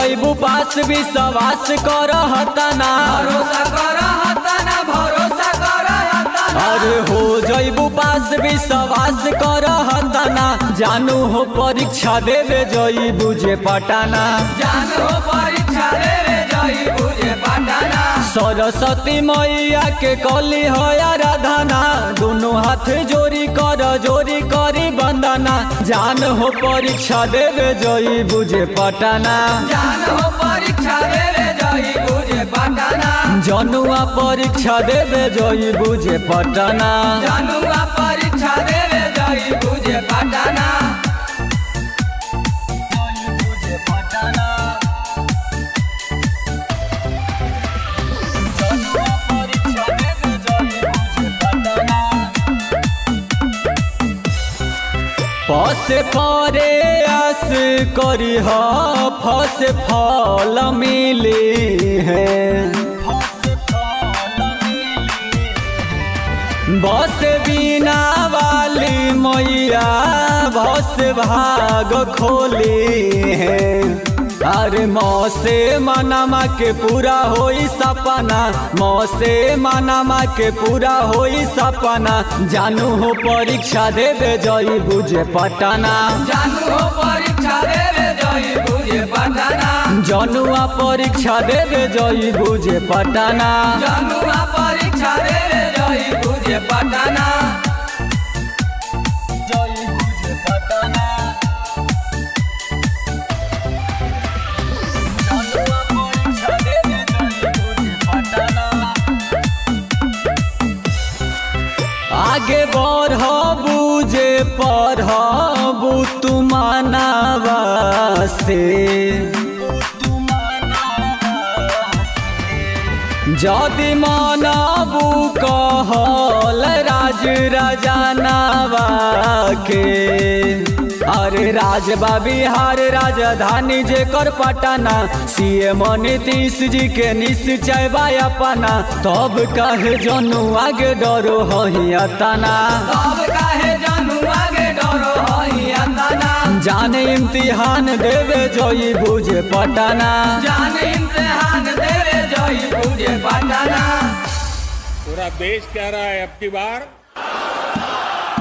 जैबू पास विश्वास कर हतना भरोसा कर हतना भरोसा कर हतना अरे हो जैबू पास विश्वास कर हतना जानू हो परीक्षा देवे जैबू जे पटाना जान हो परीक्षा देवे जई बुझे पटना सरस्वती मैया के कली हो आराधना दोनों हाथ जोड़ी कर जोड़ी करी बंदना जान हो परीक्षा देवे जई बुझे पटाना जान हो परीक्षा देवे जई बुझे पटना जनुआ परीक्षा देवे जई बुझे पटना जानुआ परीक्षा देवे जई बुझे पटना पस परे आस करी ह फस फल मिली है बस बिना वाली मैया बस भाग खोली है अरे मौसे मनामा के पूरा होई सपना मौसे मनामा के पूरा होई सपना जानू हो परीक्षा देवे जई बुझे पटना जानू हो परीक्षा देवे जई बुझे पटना जनुआ परीक्षा देवे जई बुझे पटना जानुआ परीक्षा देवे जई बुझे पटना जई बुझे पटना जनुआ परीक्षा देवे जई बुझे पटना आगे बढ़ बुझे पढ़बू तू मानवा से जदि मानबू कहल राज राजानावा के अरे राजबा बिहार राजधानी जेकर पटना सीएम नीतीश जी के निश्चय बा अपना तब कहे जनू आगे डरो हिया तना सब काहे जानू आगे डरो हई अंदना जाने इम्तिहान देवे जोई बुझे पटना जान इम्तिहान देवे जई बुझे पटना पूरा देश कह रहा है अब की बार